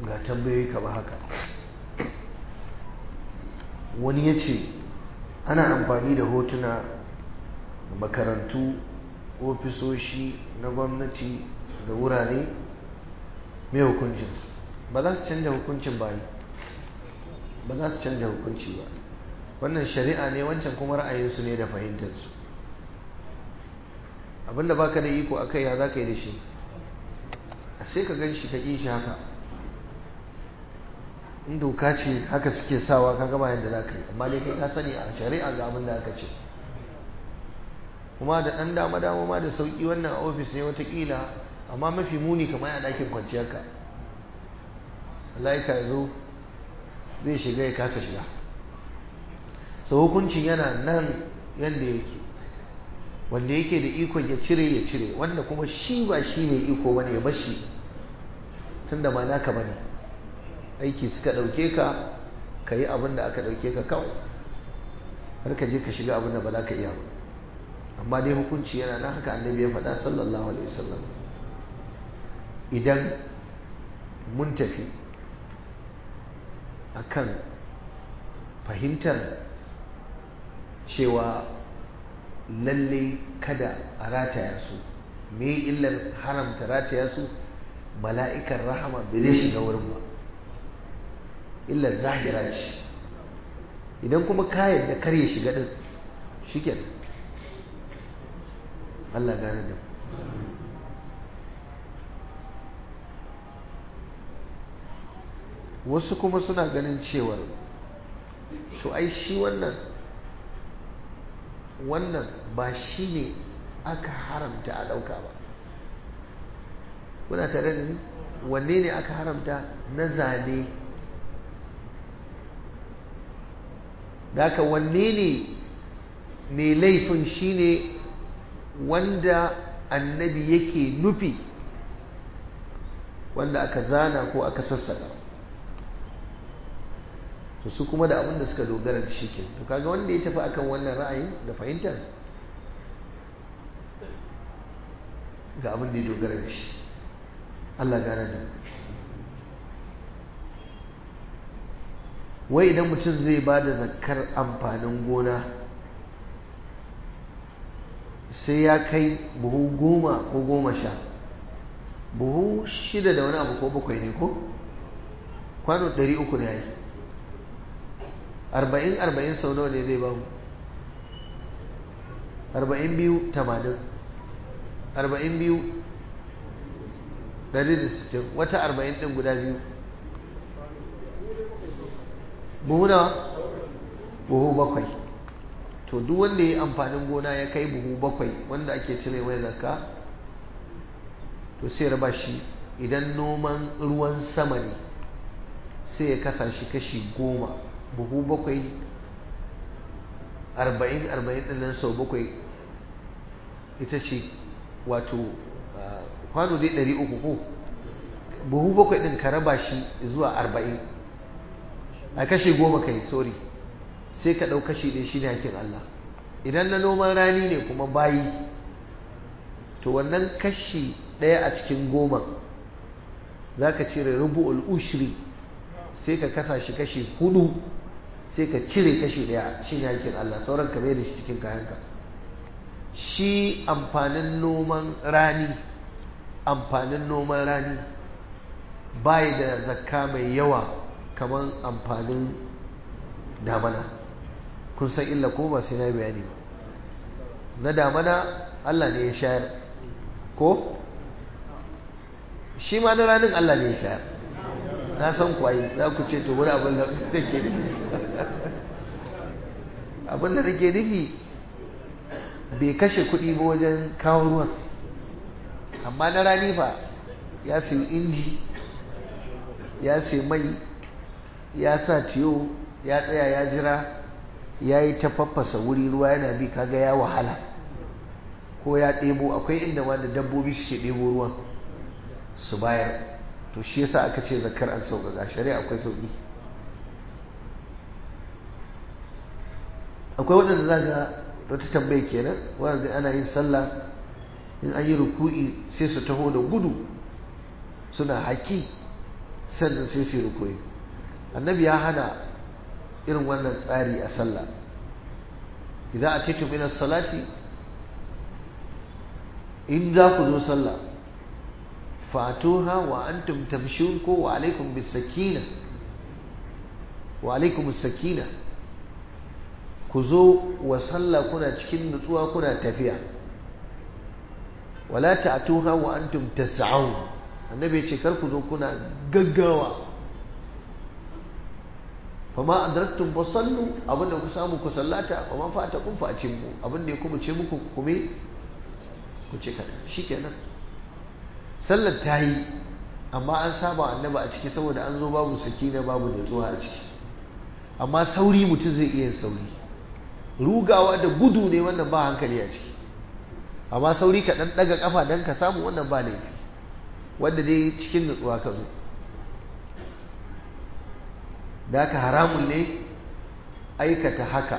ga tambayoyi kaba haka wani ya ce ana amfani da hotuna makarantu ofisoshi na gwamnati da wurare mai hukuncin ba za su canja hukuncin bayi ba za su canja hukunci ba wannan shari'a ne wancan kuma ra'ayinsu ne da fahimtarsu abinda baka da iko a kai ya za ka yi da shi sai ka gan shi ka ƙi shi haka in doka ce haka suke sawa ka gama yadda za ka yi amma dai kai ka sani a shari'a ga abin da aka ce kuma da ɗan dama dama ma da sauƙi wannan a ofis ne watakila amma mafi muni kamar a ɗakin kwanciyarka Allah ya zo zai shiga ya kasa shiga so hukuncin yana nan yadda yake wanda yake da ikon ya cire ya cire wanda kuma shi ba shi ne iko bane ya bashi tunda ba naka bane aiki suka ɗauke ka ka yi abin da aka ɗauke ka kawai har ka je ka shiga abin da ba za ka iya ba amma dai hukunci yana nan haka annabi ya faɗa sallallahu alaihi wasallam idan mun tafi akan fahimtar cewa lalle kada a rataya su me illar haramta rataya su mala'ikan rahama bai zai shiga wurin ba illar zahira ce idan kuma kayan da kar ya shiga din shiken Allah gane da wasu kuma suna ganin cewar to ai shi wannan wannan ba shi ne aka haramta a ɗauka ba kuna tare da ni wanne ne aka haramta na zane daga wanne ne mai laifin shi ne wanda annabi yake nufi wanda aka zana ko aka sassaka to su kuma da abin da suka dogara da shi ke to kaga wanda ya tafi akan wannan ra'ayin da fahimtar ga abin da ya dogara da shi Allah gane da wai idan mutum zai ba da zakar amfanin gona sai ya kai buhu goma ko goma sha buhu shida da wani abu ko bakwai ne ko kwano ɗari uku ne ya yi arba'in arba'in sau nawa ne zai ba mu arba'in biyu tamanin arba'in biyu ɗari da sittin wata arba'in ɗin guda biyu buhu nawa buhu bakwai to duk wanda ya yi amfanin gona ya kai buhu bakwai wanda ake cire mai zakka to sai raba shi idan noman ruwan sama ne sai ya kasa shi kashi goma buhu bakwai arba'in arba'in ɗin nan sau bakwai ita ce wato kwano dai ɗari uku ko buhu bakwai ɗin ka raba shi zuwa arba'in a kashe goma kai sorry sai ka ɗau kashi ɗaya shi ne hakin Allah idan na noman rani ne kuma bayi to wannan kashi ɗaya a cikin goma za ka cire rubu'ul ushri sai ka kasa shi kashi hudu sai ka cire kashi ɗaya shi ne hakin Allah sauran ka mai da shi cikin kayanka shi amfanin noman rani amfanin noman rani bai da zakka mai yawa kamar amfanin damana kun san illa ko ba sai na bayani ba na damana Allah ne ya shayar ko shi ma na ranin Allah ne ya shayar na san kwayi za ku ce to wani abin da ke nufi abin da nake nufi bai kashe kuɗi ba wajen kawo ruwan amma na rani fa ya sayi inji ya sayi mai ya sa tiyo ya tsaya ya jira ya yi ta faffasa wuri ruwa yana bi kaga ya wahala ko ya ɗebo akwai inda ma da dabbobi suke ɗebo ruwan su bayar to shi yasa aka ce zakar an sauƙaƙa shari'a akwai sauƙi akwai waɗanda za ga wata tambayi kenan wanda ana yin sallah in an yi ruku'i sai su taho da gudu suna haƙi sannan sai su rukuyi annabi ya hana irin wannan tsari a sallah idan a cikin minas salati in za ku zo sallah fatuha wa antum tamshun ko wa alaikum bis sakina wa alaikum sakina ku zo wa sallah kuna cikin nutsuwa kuna tafiya wala ta'tuha wa antum tas'un annabi ya ce kar ku zo kuna gaggawa fama adraktum fasallu abinda ku samu ku sallata wa ma fata kun fa mu abinda ya kuma ce muku kume ku ce kada shikenan sallar ta yi amma an saba annaba a ciki saboda an zo babu sakina babu nutsuwa a ciki amma sauri mutum zai iya sauri rugawa da gudu ne wannan ba hankali a ciki amma sauri ka dan daga kafa dan ka samu wannan ba laifi wanda dai cikin nutsuwa ka zo da haka haramun ne aikata haka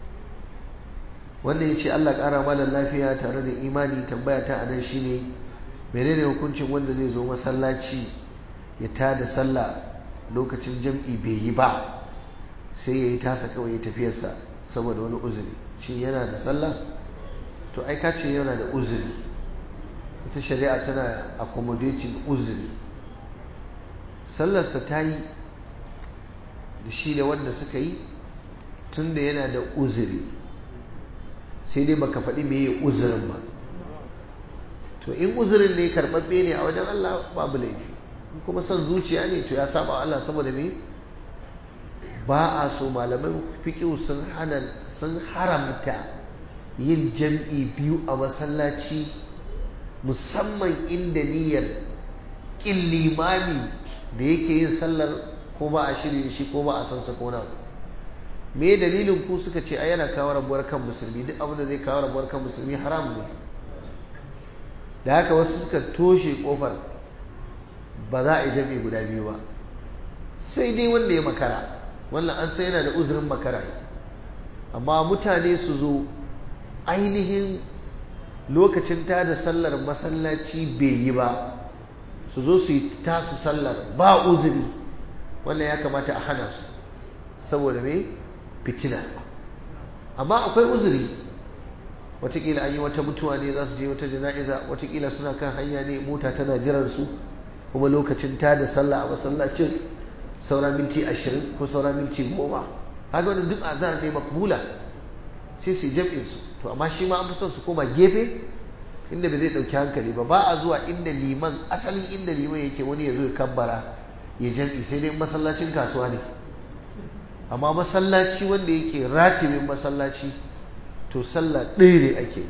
wanda ya ce Allah ƙara malar lafiya tare da imani tambaya ta anan shine menene hukuncin wanda zai zo masallaci ya tada sallah lokacin jam'i bai yi ba sai ya yi tasa kawai ya tafiyarsa saboda wani uzuri shi yana da sallah to ai ka ce yana da uzuri ita shari'a tana accommodating uzuri sallarsa ta yi da shi da wanda suka yi tun da yana da uzuri sai dai baka faɗi me ya uzurin ba to in uzurin ne karɓaɓɓe ne a wajen Allah babu laifi kuma son zuciya ne to ya saba Allah saboda me ba a so malaman fiƙiu sun hana sun haramta yin jam'i biyu a masallaci musamman inda niyyar ƙin limami da yake yin sallar ko ba a shirye shi ko ba a san sa ko na me dalilin ku suka ce ai yana kawo rabuwar kan musulmi duk abin da zai kawo rabuwar kan musulmi haram ne da haka wasu suka toshe kofar ba za a yi jami'i guda biyu ba sai dai wanda ya makara wannan an sai yana da uzurin makara amma mutane su zo ainihin lokacin ta da sallar masallaci bai yi ba su zo su yi tasu sallar ba uzuri wannan ya kamata a hana su saboda me fitina amma akwai uzuri watakila an yi wata mutuwa ne za su je wata jana'iza watakila suna kan hanya ne mota tana jiran su kuma lokacin ta da sallah a masallacin saura minti ashirin ko saura minti goma haka wani duk azhar ne makbula sai su jam'in su to amma shi ma an fi son su koma gefe inda bai zai dauki hankali ba ba a zuwa inda liman asalin inda liman yake wani ya zo ya kabbara ya jam'i sai dai masallacin kasuwa ne amma masallaci wanda yake ratibin masallaci to sallah ɗaya ne ake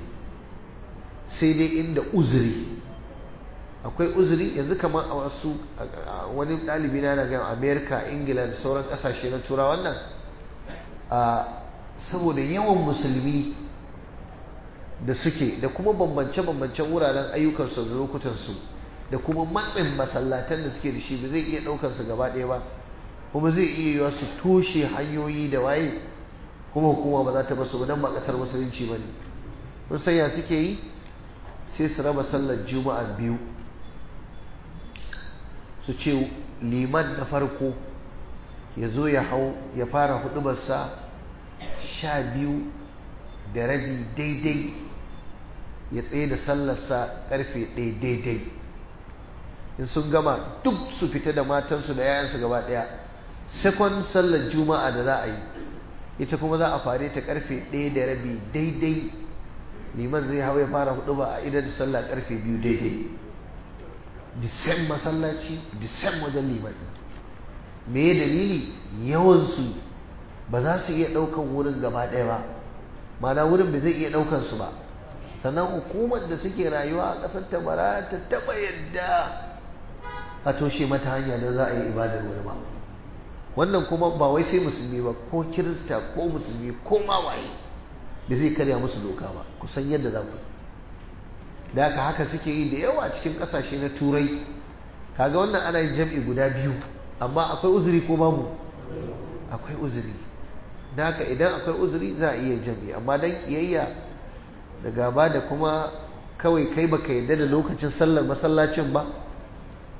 sai dai inda uzuri akwai uzuri yanzu kamar a wasu wani ɗalibi na daga amerika ingila da sauran ƙasashe na tura wannan saboda yawan musulmi da suke da kuma bambance-bambancen wuraren ayyukansu da lokutansu da kuma matsin masallatan da suke da shi ba zai iya ɗaukansu gaba ɗaya ba kuma zai iya yiwa su toshe hanyoyi da waye kuma hukuma ba za ta basu don ba ƙasar musulunci ba ne mun sanya suke yi sai su raba sallar juma'a biyu su ce liman na farko ya zo ya hau ya fara hudubarsa sha biyu da rabi daidai ya tsaye da sallarsa karfe ɗaya daidai in sun gama duk su fita da matansu da yayansu gaba ɗaya sekon sallar juma'a da za a yi ita kuma za a fare ta karfe ɗaya da rabi daidai liman zai hau ya fara hudu ba a idan sallah karfe biyu daidai disem masallaci disem wajen liman me dalili yawansu ba za su iya ɗaukan wurin gaba ɗaya ba mana wurin bai zai iya ɗaukan su ba sannan hukumar da suke rayuwa a ƙasar ta bara ta taɓa yadda a toshe mata hanya da za a yi ibadar wani ba wannan kuma ba wai sai musulmi ba ko kirista ko musulmi ko ma waye da zai karya musu doka ba kusan yadda za ku da haka haka suke yi da yawa cikin ƙasashe na turai kaga wannan ana yin jam'i guda biyu amma akwai uzuri ko babu akwai uzuri da haka idan akwai uzuri za a iya jam'i amma dan kiyayya da gaba da kuma kawai kai baka yarda da lokacin sallar masallacin ba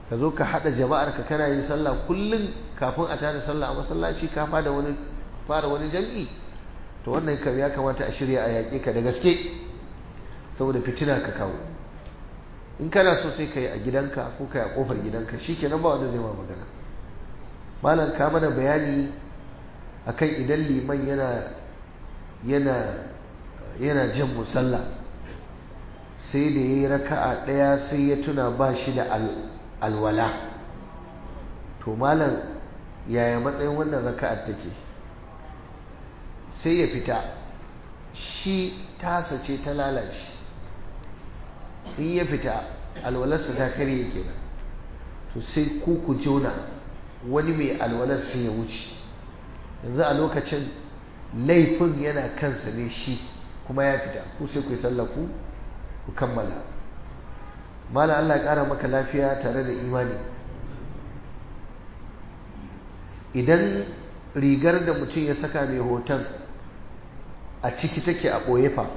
ka zo ka haɗa jama'ar ka kana yin sallah kullum kafin a tada sallah a masallaci ka fada wani fara wani jam'i to wannan kam ya kamata a shirya a yaƙe ka da gaske saboda fitina ka kawo in kana so sai ka yi a gidanka ko ka yi a ƙofar gidanka shi kenan ba wanda zai ma magana malam ka mana bayani akan idan liman yana yana yana jan musalla sai da ya yi raka'a ɗaya sai ya tuna ba shi da alwala to malam yaya matsayin wannan raka'ar take sai ya fita shi tasa ce ta lalace in ya fita alwalarsa ta karye kenan to sai ku ku jona wani mai alwalar sai ya wuce yanzu a lokacin laifin yana kansa ne shi kuma ya fita ku sai ku yi sallaku ku kammala mala Allah ya ƙara maka lafiya tare da imani idan rigar da mutum ya saka mai hoton a ciki take a ɓoye fa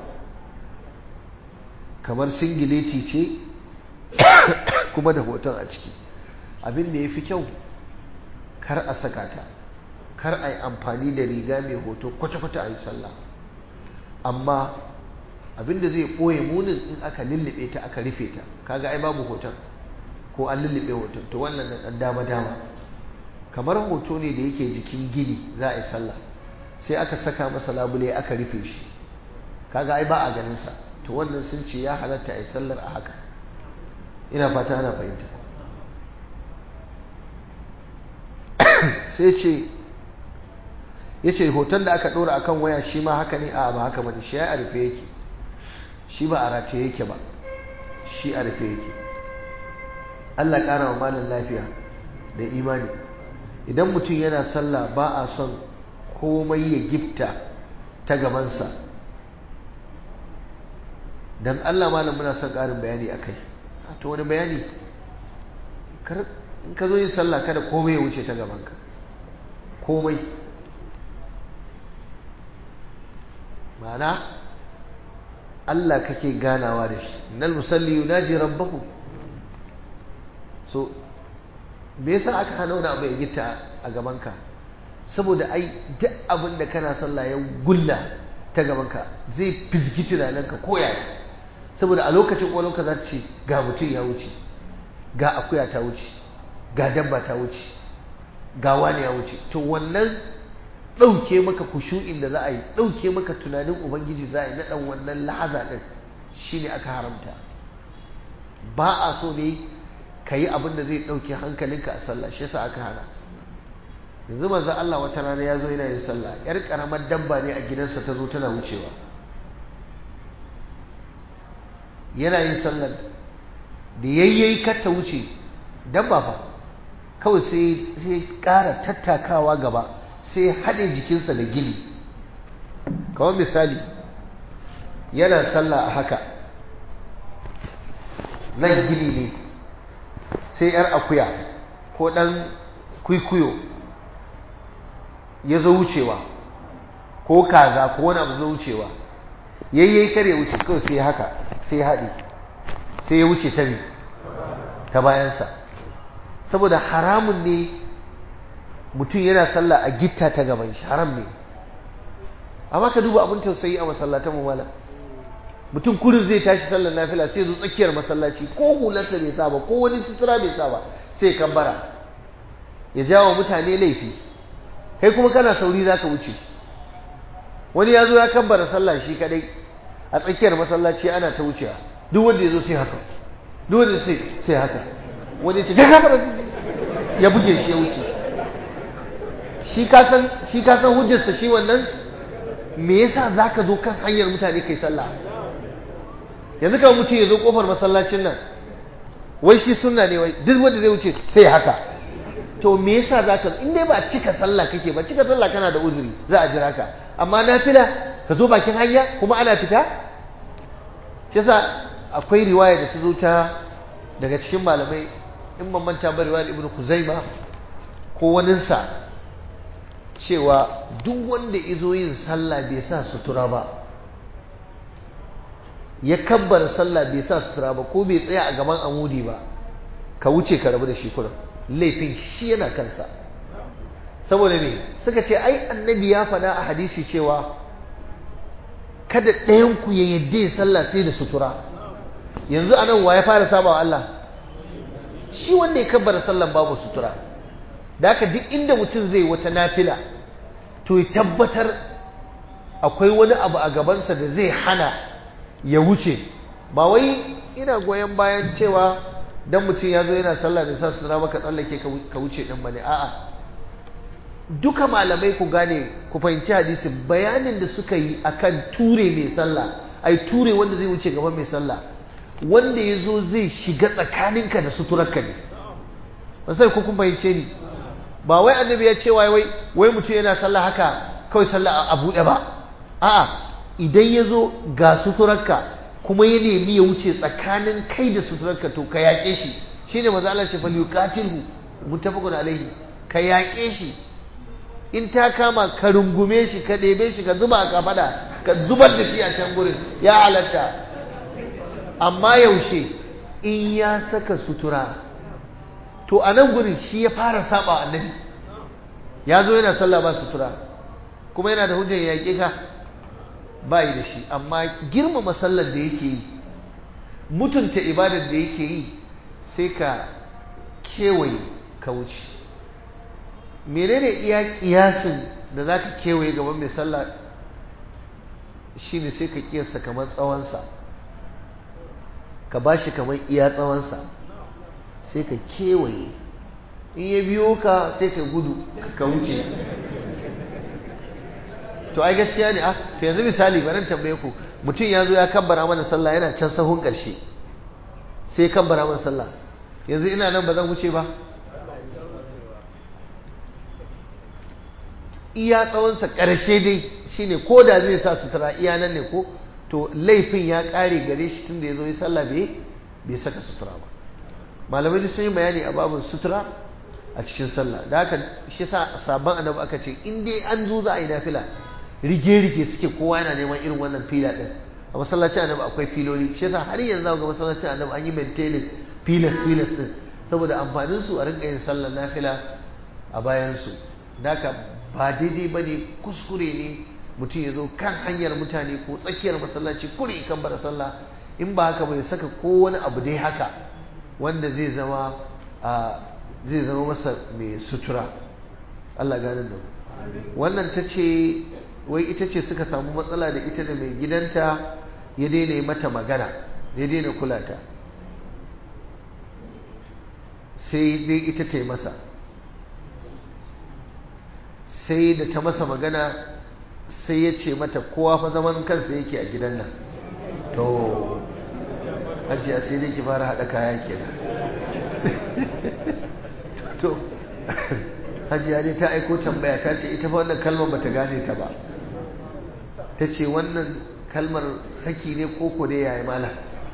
kamar singileti ce kuma da hoton a ciki abin da ya fi kyau kar a saka ta kar a yi amfani da riga mai hoto kwata-kwata a yi sallah amma abinda zai ɓoye munin in aka lullube ta aka rufe ta kaga ai babu hoton ko an lullube hoton to wannan na ɗan dama-dama kamar hoto ne da yake jikin gini za a yi sallah sai aka saka masa labule aka rufe shi kaga ai ba a ganin sa to wannan sun ce ya halatta a yi sallar a haka ina fata ana fahimta sai ce ya ce hoton da aka ɗora akan waya shi ma haka ne a ba haka bane shi ya a rufe yake shi ba a rataye yake ba shi a rufe yake Allah ƙara wa malin lafiya da imani idan mutum yana sallah ba a son komai ya gifta ta gabansa don Allah malam muna son ƙarin bayani a kai ta wani bayani in ka zo yin sallah kada komai ya wuce ta gabanka komai ma'ana Allah kake ganawa da shi innal musalli yunaji rabbahu so me yasa aka hana wani abu ya gita a gabanka saboda ai duk abin da kana sallah ya gulla ta gabanka zai fizgi tunaninka ko yaya saboda a lokacin ƙwalonka za ta ce ga mutum ya wuce ga akuya ta wuce ga dabba ta wuce ga wani ya wuce to wannan ɗauke maka kushu'in da za a yi ɗauke maka tunanin ubangiji za a yi na ɗan wannan lahaza ɗin shi ne aka haramta ba a so ne ka yi abin da zai ɗauke hankalinka a sallah shi yasa aka hana yanzu manzon Allah wata rana ya zo yana yin sallah yar karamar dabba ne a gidansa ta zo tana wucewa yana yin sallar da yayyayi kar ta wuce dabba fa kawai sai sai ƙara tattakawa gaba sai haɗe jikinsa da gini kawai misali yana sallah a haka nan gini ne sai 'yar akuya ko ɗan kwikwiyo ya zo wucewa ko kaza ko wani abu zo wucewa yayyai kare wuce kawai sai haka sai haɗe sai ya wuce ta ta bayansa saboda haramun ne mutum yana sallah a gitta ta gaban shi haram ne amma ka duba abin tausayi a masallatan mu mala mutum kurin zai tashi sallar nafila sai zo tsakiyar masallaci ko hularsa bai sa ba ko wani sutura bai sa ba sai kambara ya jawo mutane laifi kai kuma kana sauri zaka wuce wani ya zo ya kambara sallah shi kadai a tsakiyar masallaci ana ta wucewa duk wanda ya zo sai haka duk wanda sai sai haka wani ya ce ga kambara ya buge shi ya wuce shi kasan shi kasan hujjarsa shi wannan me yasa zaka zo kan hanyar mutane kai sallah yanzu kawai mutum ya zo kofar masallacin nan wai shi sunna ne wai duk wanda zai wuce sai haka to me yasa zaka in dai ba cika sallah kake ba cika sallah kana da uzuri za a jira ka amma nafila ka zo bakin hanya kuma ana fita shi yasa akwai riwaya da ta zo ta daga cikin malamai in ban manta ba riwayar ibnu kuzaima ko waninsa cewa duk wanda izo yin sallah bai sa sutura ba ya kabbar sallah bai sa sutura ba ko bai tsaya a gaban amudi ba ka wuce ka rabu da shi kurin laifin shi yana kansa saboda me suka ce ai annabi ya faɗa a hadisi cewa kada ɗayanku ya yadda ya sallah sai da sutura yanzu anan wa ya fara sabawa Allah shi wanda ya kabbara sallan babu sutura da haka duk inda mutum zai wata nafila to ya tabbatar akwai wani abu a gabansa da zai hana ya wuce ba wai ina goyon bayan cewa dan mutum ya zo yana sallah da sa sutura maka tsallake ka wuce din bane a'a duka malamai ku gane ku fahimci hadisin bayanin da suka yi akan ture mai sallah ai ture wanda zai wuce gaban mai sallah wanda ya zo zai shiga tsakaninka da suturarka ne ba sai ku kun fahimce ni ba wai annabi ya ce wai wai wai mutum yana sallah haka kawai sallah a buɗe ba a'a idan ya zo ga suturarka kuma ya nemi ya wuce tsakanin kai da suturarka to ka yaƙe shi shine maza Allah ce fal yuqatilhu muttafaqun alaihi ka yaƙe shi in ta kama ka rungume shi ka ɗebe shi ka zuba a kafada ka zubar da shi a can gurin ya halatta amma yaushe in ya saka sutura to a nan gurin shi ya fara saba annabi ya zo yana sallah ba sutura kuma yana da hujjar yaƙe ka ba yi da shi amma girmama sallar da yake yi mutunta ibadar da yake yi sai ka kewaye ka wuce menene iya kiyasin da za ka kewaye gaban mai sallah shine sai ka kiyasta kamar tsawonsa ka ba shi kamar iya tsawonsa sai ka kewaye in ya biyo ka sai ka gudu ka wuce to ai gaskiya ne ah to yanzu misali bari tambaye ku mutum ya zo ya kabbara mana sallah yana can sahun ƙarshe sai kabbara mana sallah yanzu ina nan ba zan wuce ba iya tsawonsa ƙarshe dai shine ko da zai sa sutura iya nan ne ko to laifin ya ƙare gare shi tun da ya zo ya sallah bai bai saka sutura ba malamai sun yi bayani a babin sutura a cikin sallah da haka shi sa sabon annabi aka ce in dai an zo za a yi nafila rige-rige suke kowa yana neman irin wannan fila din a masallacin annabi akwai filoli shi yasa har yanzu ga masallacin annabi an yi maintenance filas filas din saboda amfanin su a rinka yin sallar nafila a bayan su daka ba daidai bane kuskure ne mutum ya zo kan hanyar mutane ko tsakiyar masallaci kuri kan bara sallah in ba haka bai saka ko wani abu dai haka wanda zai zama zai zama masa mai sutura Allah ganin da wannan ta ce wai ita ce suka samu matsala da ita da mai gidanta ya daina yi mata magana ya daina kula ta sai dai ita ta yi masa sai da ta masa magana sai ya ce mata kowa fa zaman kansa yake a gidan nan to hajiya sai dai ki fara haɗa kaya kenan to hajiya ne ta aiko tambaya ta ce ita fa wannan kalmar bata gane ta ba ta ce wannan kalmar saki ne koko dai yayi mala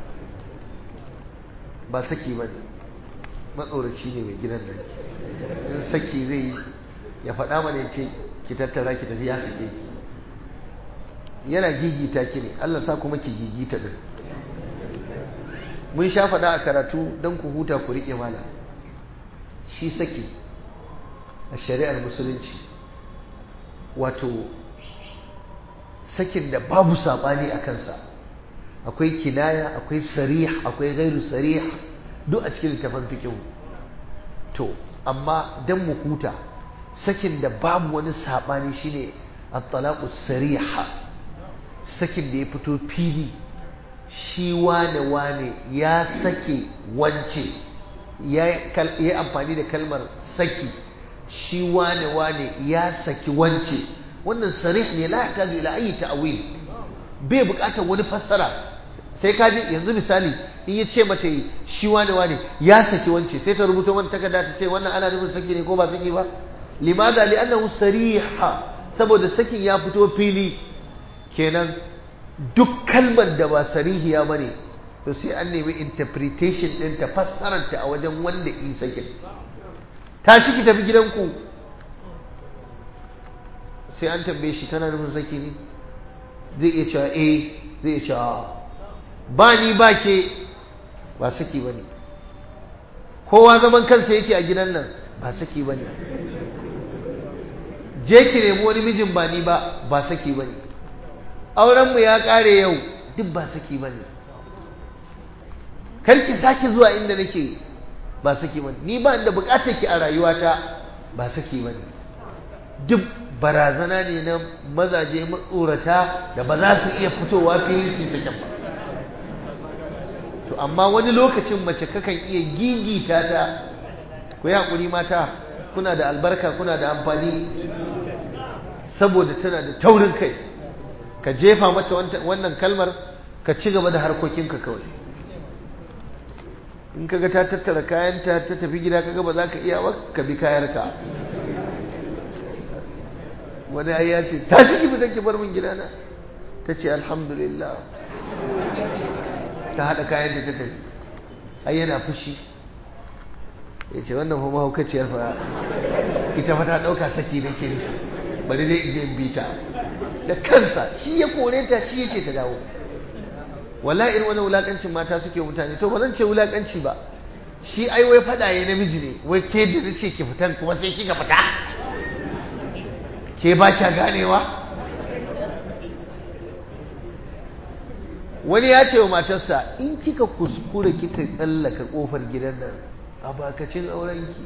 ba saki ba ne matsoraci ne mai gidan nan in saki zai yi ya faɗa mana ya ce ki tattara ki tafi ya sake ki yana gigita ki ne Allah sa kuma ki gigita din mun sha faɗa a karatu don ku huta ku riƙe mala shi saki a shari'ar musulunci wato sakin da babu saɓani a kansa akwai kinaya akwai sarih akwai gairu sarih duk a cikin littafin fikihu to amma don mu huta sakin da babu wani saɓani shine at-talaqu sariha sakin da ya fito fili shi wane wane ya sake wance ya yi amfani da kalmar saki shi wane wane ya saki wance wannan sarih ne la yahtaju ila ayi ta'wil bai bukatar wani fassara sai ka ji yanzu misali in ya ce mata shi wane wane ya saki wance sai ta rubuta wani takarda ta ce wannan ana nufin saki ne ko ba saki ba limadha li'annahu sariha saboda sakin ya fito fili kenan duk kalmar da ba sarihiya bane to sai an nemi interpretation din ta fassararta a wajen wanda yi sakin tashi ki tafi gidanku sai an tambaye shi kana nufin saki ne zai iya cewa eh zai iya cewa ba ni ba ke ba saki ba ne kowa zaman kansa yake a gidan nan ba saki bane je ki nemi wani mijin ba ni ba ba saki bane auren mu ya kare yau duk ba saki bane kar ki sake zuwa inda nake ba saki bane ni ba inda bukatar ki a rayuwata ba saki bane duk barazana ne na mazaje matsorata da ba za su iya fitowa fili su sakin ba to amma wani lokacin mace kakan iya gigita ta ku yi haƙuri mata kuna da albarka kuna da amfani saboda tana da taurin kai ka jefa mata wannan kalmar ka ci gaba da harkokinka kawai in kaga ta tattara kayanta ta tafi gida kaga ba za ka iya ba ka bi kayarka wani ai ya ce ta shi fitan ki bar min gidana ta ce alhamdulillah ta haɗa kayan da ta tafi ai yana fushi ya ce wannan fa mahaukaciyar fa ita fa ta ɗauka saki da ke bari dai in je in bita da kansa shi ya kore ta shi ya ce ta dawo wallahi irin wani wulakancin mata suke mutane to ba zan ce wulakanci ba shi ai wai faɗa ya namiji ne wai ke da na ce ki fitan kuma sai kika fita ke ba kya ganewa wani ya ce wa matarsa in kika kuskure kika tsallaka kofar gidan nan a bakacin aurenki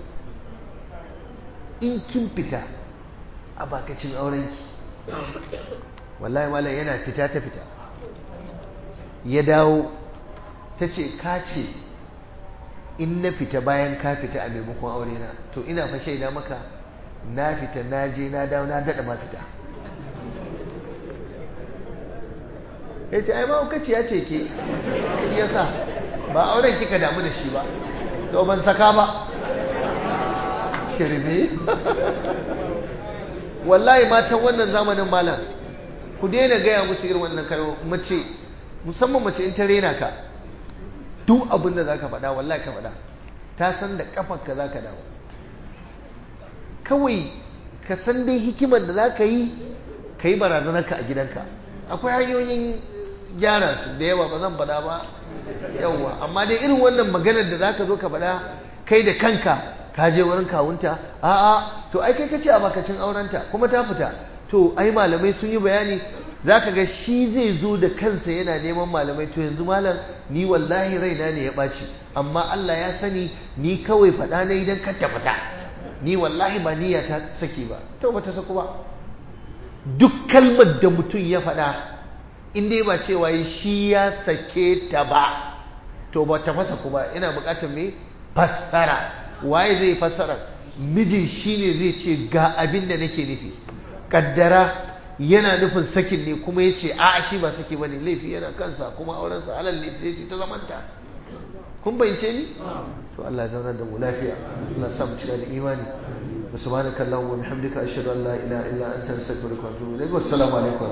in kin fita a bakacin aurenki wallahi malam yana fita ta fita ya dawo ta ce ka ce in na fita bayan ka fita a maimakon aure na to ina fa shaida maka na fita na je na dawo na daɗa ma fita ya ce ai mahaukaci ya ce ke shi ya sa ba auren kika damu da shi ba to ban saka ba shirme wallahi matan wannan zamanin malam ku daina gaya musu irin wannan kalmo mace musamman mace in ta rena ka duk abin da za ka faɗa wallahi ka faɗa ta san da ƙafarka za ka dawo kawai ka san dai hikimar da za ka yi ka yi barazanarka a gidanka akwai hanyoyin gyara su da yawa ba zan faɗa ba yawa amma dai irin wannan maganar da za ka zo ka faɗa kai da kanka ka je wurin kawunta a'a to ai kai kace a bakacin aurenta kuma ta fita to ai malamai sun yi bayani zaka ga shi zai zo da kansa yana neman malamai to yanzu malam ni wallahi raina ne ya ɓaci amma Allah ya sani ni kawai faɗa na idan ka ta fita ni wallahi ba niyya ta saki ba to ba ta saku ba duk kalmar da mutum ya faɗa in dai ba cewa shi ya sake ta ba to ba ta fasa ku ba ina buƙatar me fassara waye zai fassara mijin shine zai ce ga abin da nake nufi kaddara yana nufin sakin ne kuma ya ce a shi ba saki bane laifi yana kansa kuma aurensa halal ne sai ce ta zamanta kun bayyance ni to Allah ya zauna da mu lafiya Allah ya sa mu cika da imani subhanakallahumma wa bihamdika ashhadu an la ilaha illa anta astaghfiruka wa atubu ilaik wassalamu alaikum